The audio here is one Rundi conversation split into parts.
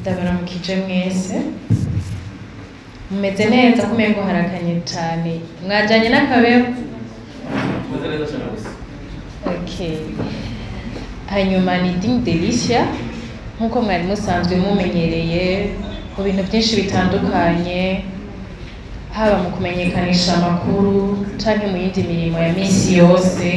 ndabaramukije mwese mumeze neza kumengo harakanye cane mwajanye n'akabeho Tumeze neza cyane gusa. okay hanyuma ni ding delicia nk'uko mwari musanzwe mumenyereye mu bintu byinshi bitandukanye haba mu kumenyekanisha amakuru canke mu yindi mirimo ya misi yose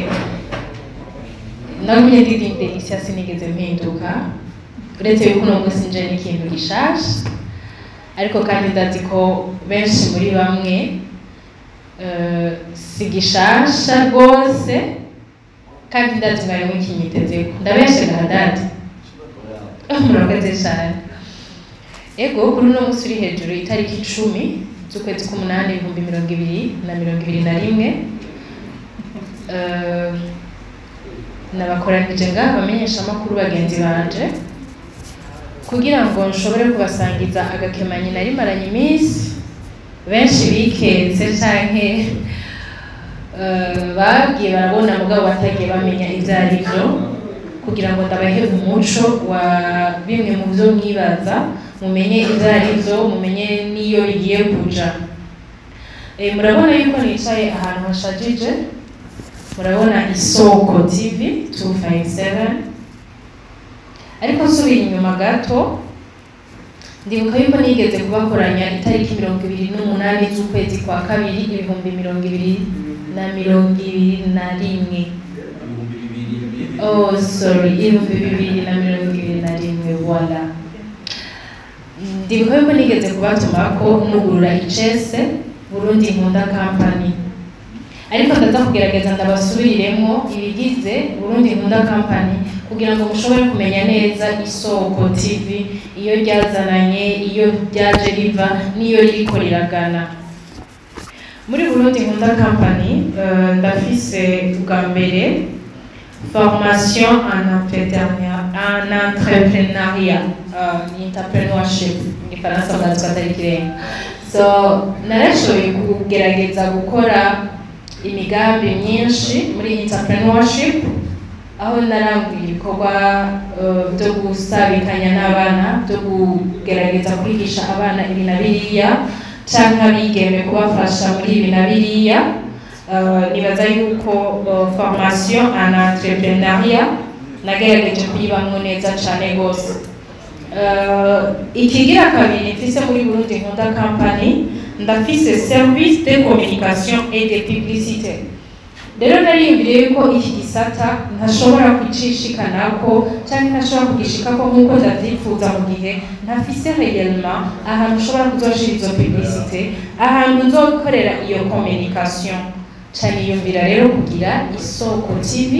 nawe nyene ndi ding delicia sinigeze mpinduka uretse yuko uno munsi nje n'ikintu gishasha ariko kandi ndazi ko benshi muri bamwe eh, si gishasha rwose kandi ndazi mwari mukinyitezeko ndabeshe garadadi murakoze cyane ego kuri uno munsi uri hejuru itariki icumi z'ukwezi k'umunani ibihumbi mirongo ibiri na mirongo ibiri na rimwe Eh, nabakoranije ngaha abamenyeshamakuru bagenzi banje kugira ngo nshobore kubasangiza agakemanyi nari maranye iminsi benshi biketse canke eh, bagiye barabona mugabo batagiye bamenya ivyo ari vyo kugira ngo ndabahe umuco wa bimwe mu vyo mwibaza mumenye ivyo ari vyo mumenye n'iyo bigiye kuja Eh, murabona yuko nicaye ahantu hashajije murabona isoko tv 257 ariko nsubira inyuma gato ndibuka yuko nigeze kubakoranya itariki mirongo ibiri n'umunani z'ukwezi kwa kabiri ibihumbi mirongo ibiri na mirongo ibiri na rimwe Ibihumbi bibiri bibiri. oh sorry ibihumbi bibiri na mirongo ibiri na rimwe voila ndibuka yuko nigeze kubatumako nugurura icese burundi nkunda company ariko ndaza kugerageza ndabasubiriremo ibigize burundi nkunda company kugira ngo mushobore kumenya neza isoko tv iyo ryazananye iyo ryaje riva n'iyo ririko riragana muri burundi nkunda company eh, ndafise bwa mbere formation en entrepreneuria- en entrepreneuriat uh, entrepreneurship mu gifaransa bwazwi atari ikirenga so narashoboye kugerageza gukora imigambi myinshi muri entrepreneurship aho naranguye ibikorwa uh, byo gusabikanya n'abana byo kugerageza kwigisha abana ibi na biriya canke abigeme kubafasha muri ibi na biriya Uh, nibaza yuko uh, formation en entrepreneuriat nagerageje kuyibamwo neza cane gose uh, ikigira kabiri mfise muri burundi nkunda company ndafise service de communication et de publicité rero nariyumviriye yuko iki gisata ntashobora kucishikanako canke ntashobora kugishikako nk'uko ndavyifuza mu gihe ntafise réellement ahantu ushobora kuzoshira izo publicité ahantu nzokorera iyo communication cyane yumvira rero kugira isoko tv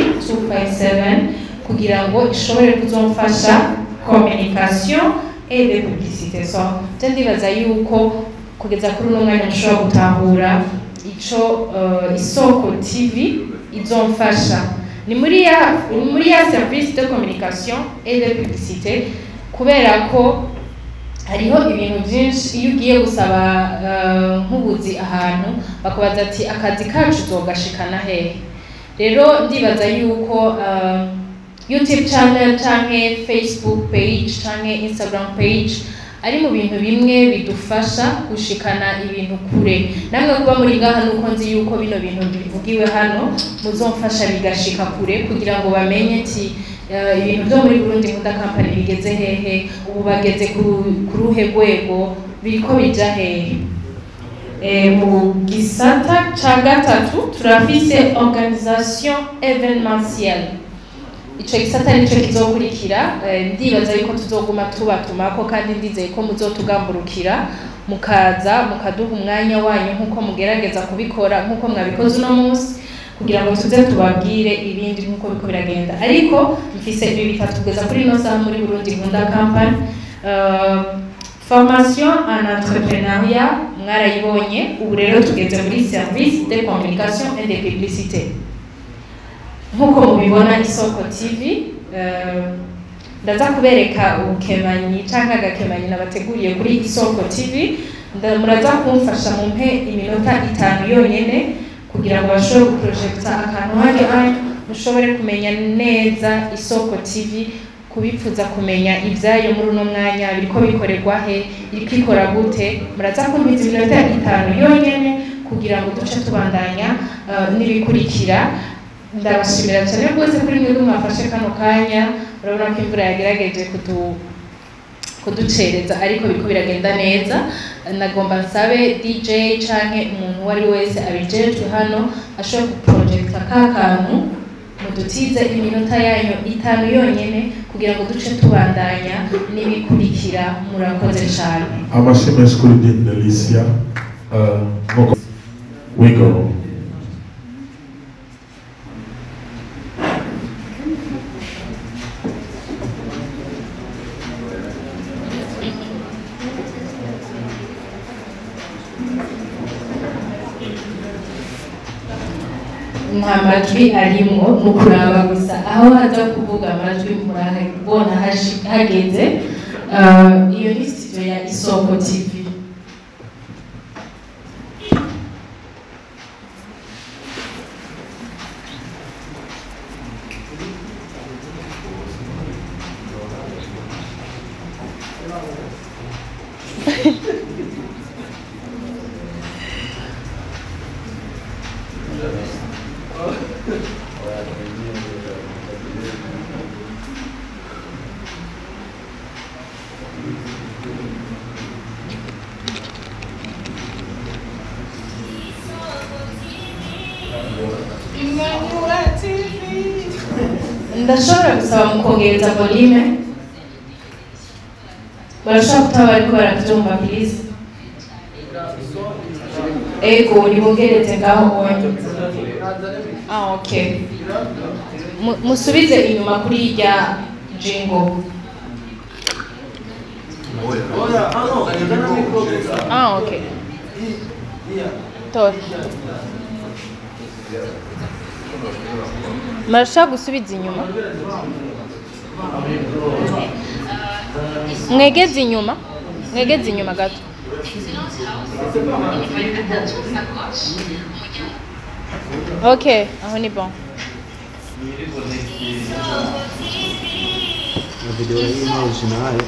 257 kugira ngo ishobore kuzomfasha communication et de publicité so je ndibaza yuko kugeza kuri uno mwanya mushobora gutahura ico uh, isoko tv izomfasha ni muri ya ni muri ya service de communication et de publicité kubera ko hariho ibintu byinshi iyo ugiye gusaba eh, nk'ubuzi ahantu bakubaza ati akazi kacu uzogashikana hehe rero ndibaza yuko eh, youtube channel canke facebook page canke instagram page ari mu bintu bimwe bidufasha gushikana ibintu kure namwe kuba muri ngaha nuko nzi yuko bino bintu bivugiwe hano muzomfasha bigashika kure kugira ngo bamenye ati eh, ibintu byo muri Burundi nkunda company bigeze hehe ubu bageze ku ku ruhe rwego biriko bija hehe Eh, mu gisata ca gatatu turafise organisation événementielle ico gisata nico kizokurikira eh, ndibaza yuko tuzoguma tubatumako kandi ndizeye ko muzotugamburukira mukaza mukaduha umwanya wanyu nk'uko mugerageza kubikora nk'uko mwabikoze uno munsi kugira ngo tuze tubabwire ibindi nk'uko biko biragenda ariko mfise ibi bitatu kugeza kuri ino saha muri Burundi nkunda company uh, formation en entrepreneuriat mwarayibonye ubu rero tugeze muri service de communication et de publicité nk'uko mubibona isoko tv eh, ndaza kubereka ubukemanyi canke agakemanyi nabateguriye kuri isoko tv nda- muraza kumfasha mumpe iminota itanu yonyene kugira ngo bashobore guprojecta akantu hari mushobore kumenya neza isoko tv kubipfuza kumenya ibyayo muri uno mwanya biriko bikorerwa he iriko ikora gute muraza kumviza iminota itanu yonyene kugira ngo duce tubandanya uh, n'ibikurikira ndabashimira cyane rwose kuri mwebwe mwafashe kano kanya urabona ko imvura yagerageje kudu kuducereza ariko biriko biragenda neza nagomba nsabe DJ canke umuntu uwo ari we wese abijejwe hano ashobora guprojecta ka kantu mudutize iminota yanyu itanu yonyene kugira ngo duce tubandanya n'ibikurikira murakoze cane amashyi menshi kuri Dini Delicia uh, nk'uko wigo nta majwi arimwo ni ukuraba gusa aho haza kuvuga amajwi murabona hashi- hageze Uh, iyo ni studio ya isoko tv ndashobora gusaba mukongereza volume barashobora kutaba bariko baravyumva please ego nibongereze ngaho bonye ah okay Mu- musubize inyuma kuri irya jingo ah okay tora murashaka gusubiza inyuma mwegeze inyuma mwegeze inyuma gato ok aho ni bon La video originale.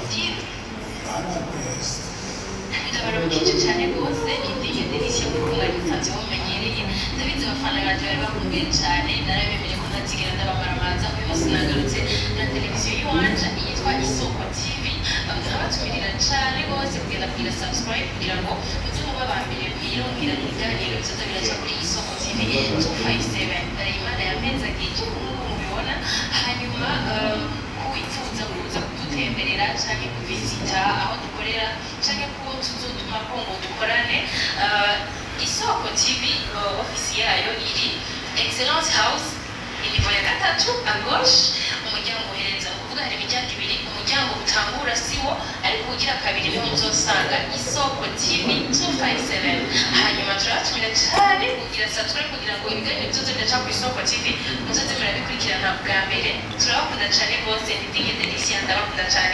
ndabaramukije cyane rwose indiye delishya kuko mwari musanzwe mumenyereye ndabizi abafana banjye bari bakumbuye cyane narabemereye ko ntazigera ndabamaramaza uyu munsi nagarutse na televiziyo y'iwanje yitwa isoko tv nkabatumirira cyane rwose kugenda kugira subscribe kugira ngo mujye muba ba mbere mwirongera ibiganiro bizoza biraca kuri isoko tv 257 dore imana yamenzagije nk'uko mubibona hanyuma um, kuwifuza kuza kudutemberera cyangwa kuvisita aho dukorera cyangwa kuba tuzotuma ko ngo dukorane uh, isoko tv uh, ofisi yayo iri excellence house inivo ya gatatu a gauche umuryango uhereza ni ukuvuga hari imiryango ibiri umuryango utangura siwo ariko ugira kabiri niho muzosanga isoko tv 257 hanyuma turabatumira cyane kugira subscribe kugira ngo ibiganiro byose biraca ku isoko tv muzoze murabikurikirana bwa mbere turabakunda cyane rwose ntidige delisia ndabakunda cyane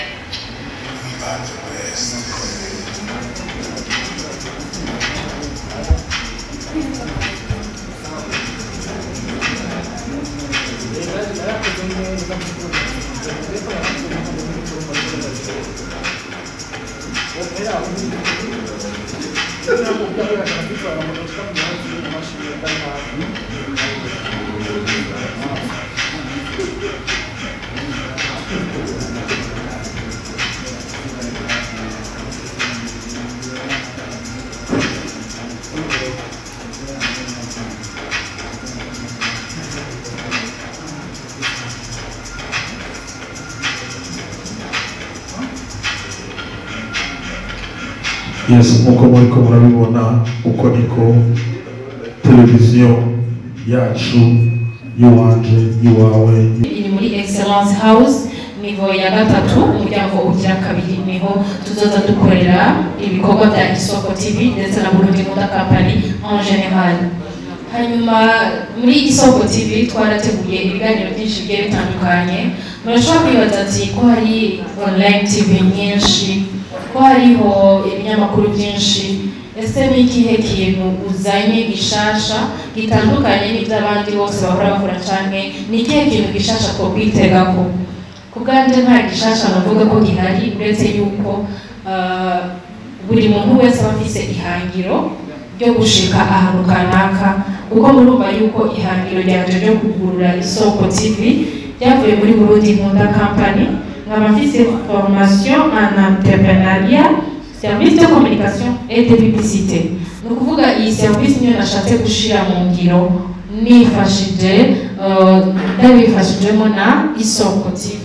yes nk'uko muriko murabibona uko niko televiziyo yacu y'iwanje y'iwawe iri muri excellence house nivo ya gatatu umuryango ugira kabiri niho tuzoza dukorera ibikorwa bya isoko tv ndetse na burundi moda company en general hanyuma muri isoko tv twarateguye ibiganiro byinshi bigiye bitandukanye murashobora kwibaza ati ko hari online tv nyinshi ko hariho ibinyamakuru byinshi ese ni ikihe kintu uzanye gishasha gitandukanye n'iby'abandi bose bahora bakora canke ni ikihe kintu gishasha twokwitegako ku bwanjye nta gishasha navuga ko gihari uretse yuko uh, buri muntu wese aba afise ihangiro ryo gushika ahantu kanaka kuko murumva yuko ihangiro ryanje ryo kugurura isoko tv ryavuye muri burundi nkunda company nkaba mfise formation en entrepreneuriat service de communication et de publicité ni ukuvuga iyi service niyo nashatse gushira mu ngiro nifashije uh, ndabifashijwemo na isoko tv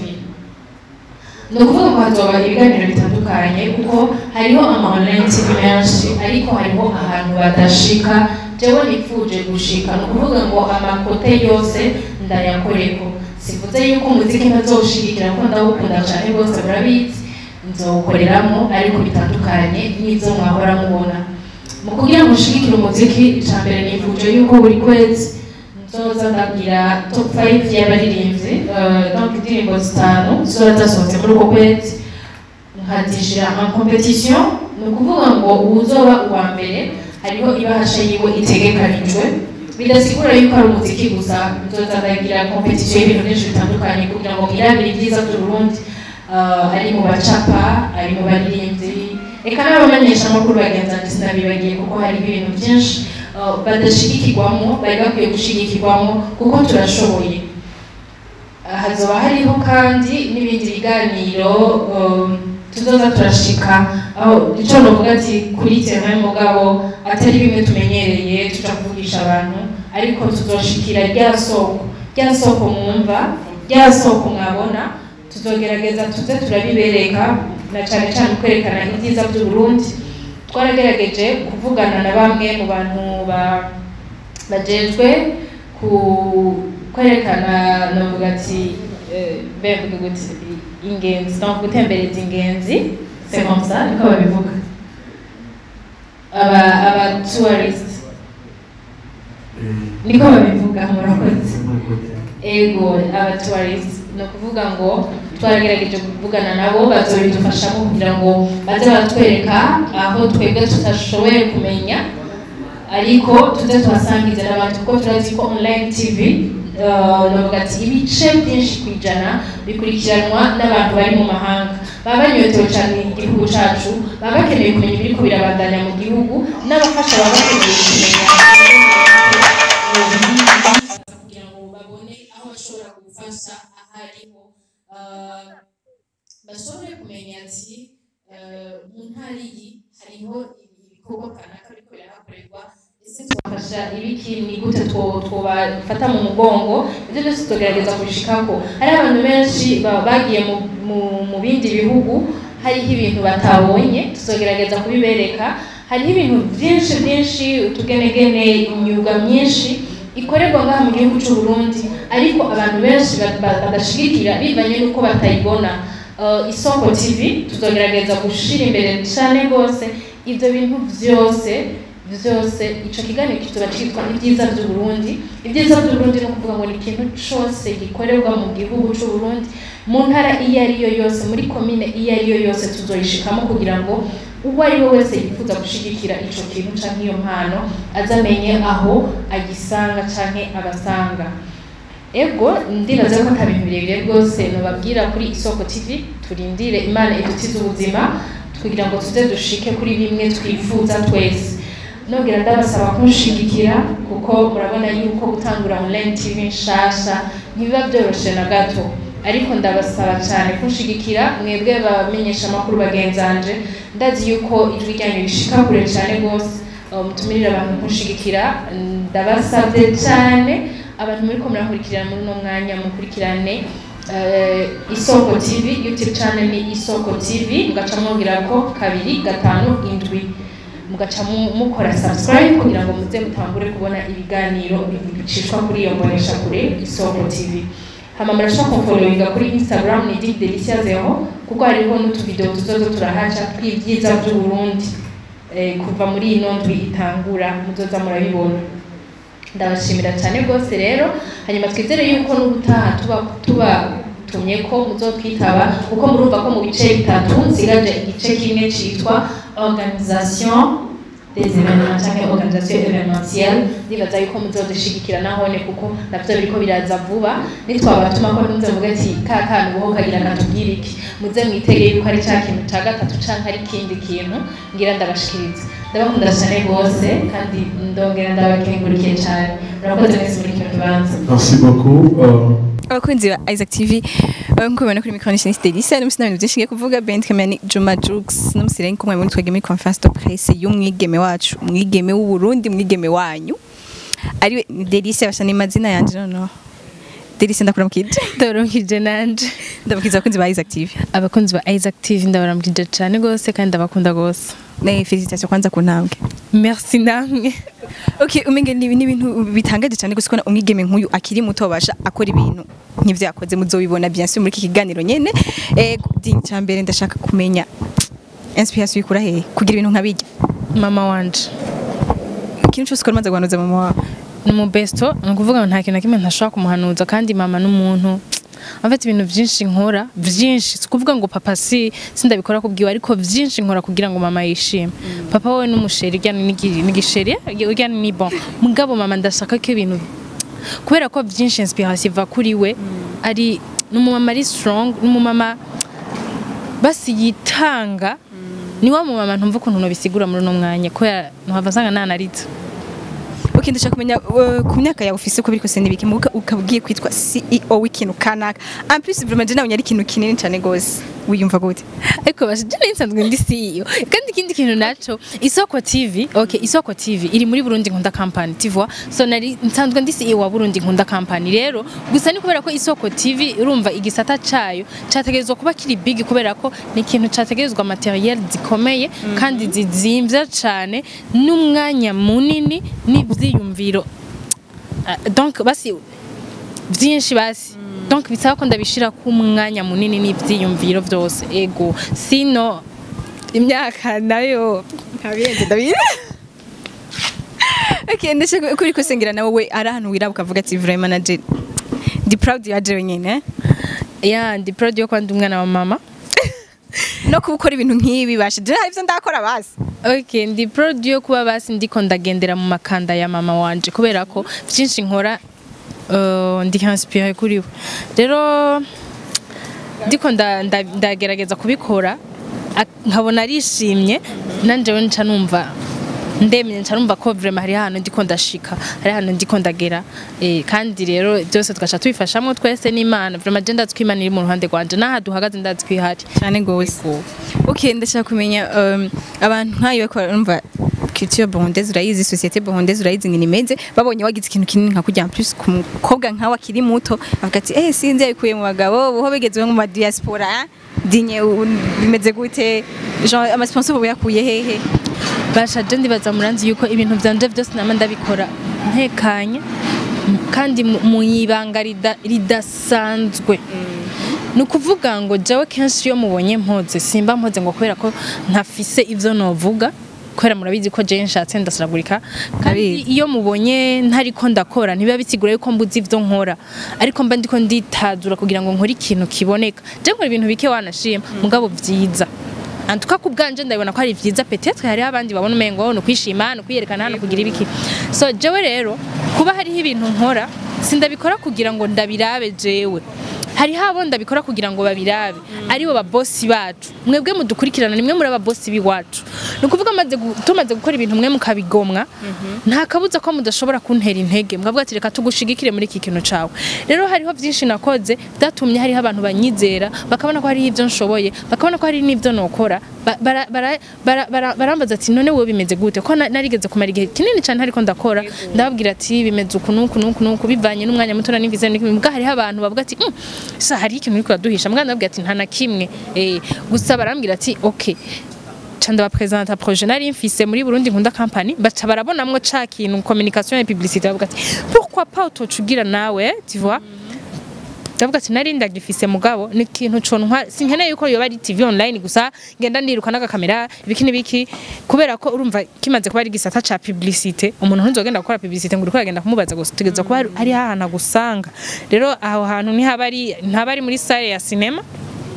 ni ukuvuga ngo hazoba ibiganiro bitandukanye kuko hariho ama online tv menshi ariko hariho ahantu badashika jewe nipfuje gushika ni ukuvuga ngo amakote yose ndayakoreko sivuze yuko umuziki ntazowushigikira ko ndawukunda cane rwose murabizi nzowukoreramo ariko bitandukanye n'ivyo mwahora mubona mu kugira ngo ushigikire umuziki ica mbere nifuje yuko buri kwezi nzoza ndagira top 5 y'abaririmbyi uh, donc indirimbo zitanu zizoba zasohotse muri uko kwezi nkazishira en competition ni ukuvuga ngo uwuzoba uwa mbere hariho ibahasha yiwe itegekanijwe bidasigura yuko ari umuziki gusa nzoza ndagira competition y'ibintu byinshi bitandukanye kugira ngo mwirabire ibyiza by'uburundi uh, ari mu bacapa ari mu baririmbyi reka n'abamenyesha amakuru bagenzanje sinabibagiye kuko hariho ibintu byinshi uh, badashigikirwamo bari bakwiye gushigikirwamo kuko turashoboye Uh, hazoba hariho kandi n'ibindi biganiro um, tuzoza turashika aho ico novuga ati kuri terrain mugabo atari bimwe tumenyereye tuja kuvugisha abantu ariko tuzoshikira rya soko rya soko mwumva rya soko mwabona tuzogerageza tuze turabibereka na cane cane kwerekana ibyiza by'uburundi twaragerageje kuvugana na bamwe mu bantu ba bajejwe ku kwerekana novuga ati eh, bemvuga gute ingenzi donc gutembereza ingenzi c'est comme ça niko babivuga aba aba tourist niko babivuga murakoze ego aba tourist ni ukuvuga ngo twaragerageje kuvugana nabo bazobidufashamo kugira ngo baze baratwereka aho twebwe tutashoboye kumenya ariko tuze tuhasangize n'abandi kuko turazi ko online tv uh, navuga ati ibice byinshi ku ijana bikurikiranwa n'abantu bari mu mahanga baba banyotewe cyane igihugu cacu baba bakeneye kumenya ibiriko birabandanya mu gihugu n'abafasha baba bakeneye kumenya kugira ngo babone aho bashobora gufasha ahariho uh, bashobore kumenya ati uh, mu ntara iyi hariho ibikorwa kanaka biriko birahakorerwa ese twafasha ibiki ni gute two- twobafata mu mugongo ibyo byose tugerageza kubishikako hari abantu benshi ba- bagiye mu- mu- mu bindi bihugu hariho ibintu batabonye tuzogerageza kubibereka hariho ibintu byinshi byinshi utugenegene imyuga myinshi ikorerwa ngaha mu gihugu cy'u Burundi ariko abantu benshi ba- ba- badashigikira bivanye n'uko batayibona Uh, isoko tv tuzogerageza gushira imbere cyane rwose ibyo bintu byose byose ico kiganiro kizoba citwa ibyiza by'uburundi ibyiza by'uburundi ni ukuvuga ngo ni ikintu cose gikorerwa mu gihugu c'uburundi mu ntara iyo ari yo yose muri komine iyo ari yo yose tuzoyishikamo kugira ngo uwo ari we wese yifuza gushigikira ico kintu canke iyo mpano azamenye aho agisanga canke abasanga ego ndibaza ko ata bintu birebire rwose nobabwira kuri isoko tv turindire imana idutize ubuzima kugira ngo tuze dushike kuri bimwe twifuza twese nongera ndabasaba kunshigikira kuko murabona yuko gutangura online tv nshasha ntibiba byoroshe na gato ariko ndabasaba cyane kunshigikira mwebwe bamenyesha amakuru bagenzanje ndazi yuko ijwi ryanyu rishika kure cyane rwose uh, mutumirire abantu kunshigikira ndabasabye cyane abantu muri ko murakurikirana muri uno mwanya mukurikirane eh, isoko tv youtube channel ni isoko tv mugaca mwongera ko kabiri gatanu indwi mugaca mu- mukora subscribe kugira ngo muze mutangure kubona ibiganiro bicishwa kuri iyo mbonesha kure isoko tv hama murashobora kumfollowinga kuri instagram ni dig delicious zero kuko hariho n'utuvideo tuzoza turahaca tw'ibyiza by'uburundi eh, kuva muri ino ndwi itangura muzoza murabibona ndabashimira cyane rwose rero hanyuma twizere yuko n'ubutaha tuba tubatumye ko muzotwitaba kuko murumva ko mu bice bitatu nsigaje igice kimwe cyitwa organisation des événements canke organisation événementielle ndibaza yuko muzodushyigikira nahone kuko navyo biriko biraza vuba nitwabatuma ko ntuze muvuge ati ka kantu boho kagira katubwira iki muze mwitege yuko ari ca kintu ca gatatu canke ari ikindi kintu ngira ndabashikiriza ndabakunda cyane rwose kandi ndongera ndabakengurikiye cyane murakoze mwese muri kino kibanza Merci beaucoup. Euh, abakunzi ba Isaac TV eh, nk'uko mubibona kuri micro ni Delisa n'umusi n'ibintu byinshi ngiye kuvuga Ben Kamani Juma Jux n'umusi rero kumwe muri twege muri conference de presse y'umwigeme wacu umwigeme w'u Burundi umwigeme wanyu ariwe ni Delisa basa n'amazina yanje noneho Delisa ndakuramukije ndabaramukije nanje ndabakiza abakunzi ba Isaac TV abakunzi ba Isaac TV ndabaramukije cyane rwose kandi ndabakunda rwose ne felicitation kwanza ku ntambwe merci namwe Okay, umenge ni ni ibintu bitangaje cyane gusa kubona umwigeme nk'uyu akiri muto basha akora ibintu nk'ivyo yakoze muzobibona bien sûr muri iki kiganiro nyene eh dingi cyambere ndashaka kumenya inspiration ikura hehe kugira ibintu nkabijya mama wanje ikintu cyose ukora maze guhanuza mama wawe ni umubesto ni ukuvuga ngo nta kintu na kimwe ntashobora kumuhanuza kandi mama n'umuntu afite ibintu byinshi nkora byinshi si ukuvuga ngo papa si sindabikora kubwiwe ariko byinshi nkora kugira ngo mama yishime papa wowe n'umusheri ujyana n'igisheri ujyana ni bon mugabo mama ndashaka ko ibintu kubera ko byinshi inspiration iva kuri we ari ni umumama ari strong ni umumama basi yitanga ni wa mumama ntumva ukuntu nobisigura muri uno mwanya kubera ntuhava nsanga nanariza Okay, ndashaka kumenya uh, ku myaka yawe ufise uko biri kose nibiki muka ukabwiye kwitwa CEO w'ikintu kanaka en plus vraiment je nawe nyari ikintu kinini cyane gose wiyumva gute ariko bashije nsanzwe ndi CEO kandi ikindi kintu naco isoko TV okay isoko TV iri muri Burundi nkunda company tu vois so nari nsanzwe ndi CEO wa Burundi nkunda company rero gusa ni kubera ko isoko TV urumva igisata cayo categerezwa kuba kiri big kubera ko ni ikintu categerezwa materiel zikomeye kandi zizimvye cane n'umwanya munini n'ivyiyumviro Ah, donc basi byinshi basi donc bisaba ko ndabishira ku mwanya munini n'ivyiyumviro vyose ego sino imyaka nayo nkabiyenze ndabizi Okay, ndashaka ko uri kusengera nawe we ari ahantu wiraba ukavuga ati vraiment naje ndi proud ya jewe nyene ya ndi proud yo kwanda umwana wa mama no kuba ukora ibintu nk'ibi bashe je ivyo ndakora basi okay ndi proud yo kuba basi ndiko ndagendera mu makanda ya mama wanje kubera ko byinshi nkora uh, ndi inspiré kuri we rero ndiko nda- nda- ndagerageza kubikora ak- nkabona arishimye nanjewe nca numva ndemye nca numva ko vraiment hari ahantu ndiko ndashika hari ahantu ndiko ndagera eh, kandi rero byose tugaca tubifashamwo twese n'imana vraiment je ndazi ko imana iri mu ruhande rwanje n'aha duhagaze ndazi ko ihari cyane gose okay ndashaka kumenya um, abantu nkayo ko urumva culture burundaise urayizi société burundaise urayizi ngene imeze babonye wagize ikintu kinini nka kujya en plus ku mukobwa nkawe akiri muto bavuga ati eh sinzi yabikuye mu bagabo buho bigezwe mu ma diaspora hein? dinye u- bimeze gute genre ama sponsor ubu yakuye hehe basha je ndibaza muranzi yuko ibintu vyanje vyose nama ndabikora ntekanye m- kandi mu- mu ibanga rida- ridasanzwe ni ukuvuga ngo jewe kenshi iyo mubonye mpoze simba mpoze ngo kubera ko ntafise ivyo novuga kubera murabizi ko jewe nshatse ndasaragurika kandi Ndabizi. iyo mubonye ntariko ndakora ntibiba bisigura yuko mbuzi ivyo nkora ariko mba ndiko nditazura kugira ngo nkore ikintu kiboneka je nkora ibintu bike wanashima mugabo vyiza antuka ku bwanje ndabona ko ari vyiza peut-être hariho abandi babona umengo no kwishima no kwiyerekana no kugira ibiki so jewe rero kuba hariho ibintu nkora sindabikora kugira ngo ndabirabe jewe hariho abo ndabikora kugira ngo babirabe aribo babosi bacu mwebwe mudukurikirana nimwe muri ababosi b'iwacu ni ukuvuga maze gu- tumaze gukora ibintu mwe mukabigomwa nta kabuza ko mudashobora kuntera intege mwavuga ati reka tugushigikire muri iki kintu cawe rero hariho byinshi nakoze byatumye hariho abantu banyizera bakabona ko hariho ibyo nshoboye bakabona ko hari n'ibyo nokora Ba- bara- bara- bara- bara- barambaza ati none wowe bimeze gute ko na- narigeze kumara igihe kinini cyane ariko ndakora ndababwira ati bimeze uku n'uku n'uku n'uku bivanye n'umwanya muto n'imvize mbwa hariho abantu bavuga ati "Mm, sa hari ikintu uriko uraduhisha mbwa ndababwira ati nta na kimwe Eh, gusa barambwira ati okay ca ndabapresenta projet nari mfise muri Burundi nkunda company baca barabonamwo ca kintu communication et publicité bavuga ati pourquoi pas utocugira nawe tu vois ndavuga ati nari ndagifise mugabo ni ikintu contwa sinkeneye yuko yoba ari TV online gusa ngenda niruka n'agakamera ibiki n'ibiki kubera ko urumva kimaze kuba ari gisata ca publicité umuntu ntuzogenda gukora publicité ngo uriko uragenda kumubaza gusa tugeza kuba hari- hari ahantu agusanga rero aho hantu ntihaba ari ntaba ari muri salle ya cinema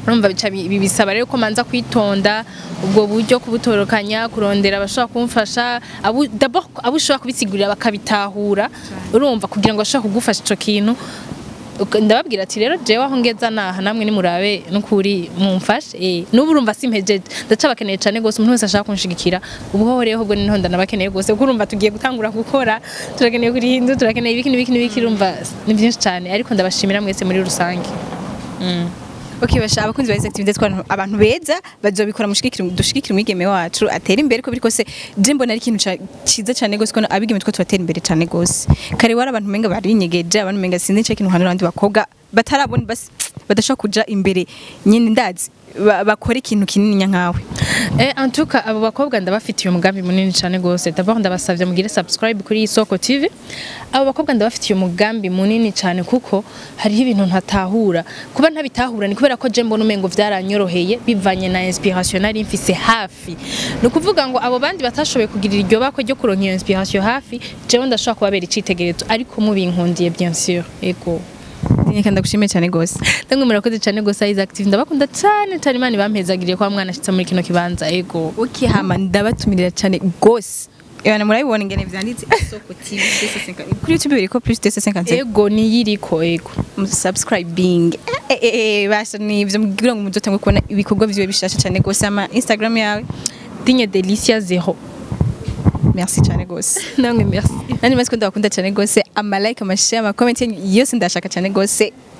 urumva bica bi- bi- bisaba rero ko manza kwitonda ubwo buryo kubutorokanya kurondera abashobora kumfasha abo d'abord abo ushobora kubisigurira bakabitahura urumva kugira ngo bashobore kugufasha ico kintu Uka- ndababwira ati rero jewe aho ngeza naha namwe nimurabe nukuri mumfashe eh nubu urumva simpejeje ndacabakeneye cyane gose umuntu wese ashaka kunshigikira ubwo rero ubwo niho ndanabakeneye gose kuko urumva tugiye gutangura gukora turakeneye kuri hindu turakeneye ibiki n'ibiki n'ibiki urumva ni byinshi cyane ariko ndabashimira mwese muri rusange Okay basha abakunzi ba Izi activity twa abantu beza bazobikora mushigikira dushigikira umwigeme wacu atera imbere ko biri kose je mbona ari ikintu ca- ciza cyane gose ko abigeme two tubatera imbere cyane gose kare wari abantu menga barinyegeje abantu menga sinzi cyo kintu hano abandi bakobwa batarabona basi badashobora kuja imbere nyine ndazi ba- bakora ikintu kinini nkawe Eh, en tout cas abo bakobwa ndabafitiye umugambi munini cyane gose d'abord ndabasavye mugire subscribe kuri Isoko TV abo bakobwa ndabafitiye umugambi munini cyane kuko hariho ibintu ntatahura kuba ntabitahura ni kubera ko je mbona umengo vyaranyoroheye bivanye na inspiration nari mfise hafi ni ukuvuga ngo abo bandi batashoboye kugirira iryo bako ryo kuronka iyo inspiration hafi jewe ndashobora kubabera icitegererezo ariko mubinkundiye bien sûr ego Reka ndagushimiye cyane gose Ndamwe murakoze cyane gose Izi Active ndabakunda cyane cyane Imana ibampezagiriye kwa mwana ashitse muri kino kibanza ego Okay hama ndabatumirira cyane gose Ebana murabibona ingene vyanditse Isoko TV 250 kuri YouTube biriko plus 250 ego niyiriko ego subscribing eh, eh, eh, basha nivyo mugira ngo muzotangwe kubona ibikorwa vyiwe bishasha cyane gose ama Instagram yawe Digne Delicia zero merci cyane gose namwe merci nani maze ko ndabakunda cyane gose ama like ama share ama comment yose ndashaka cyane gose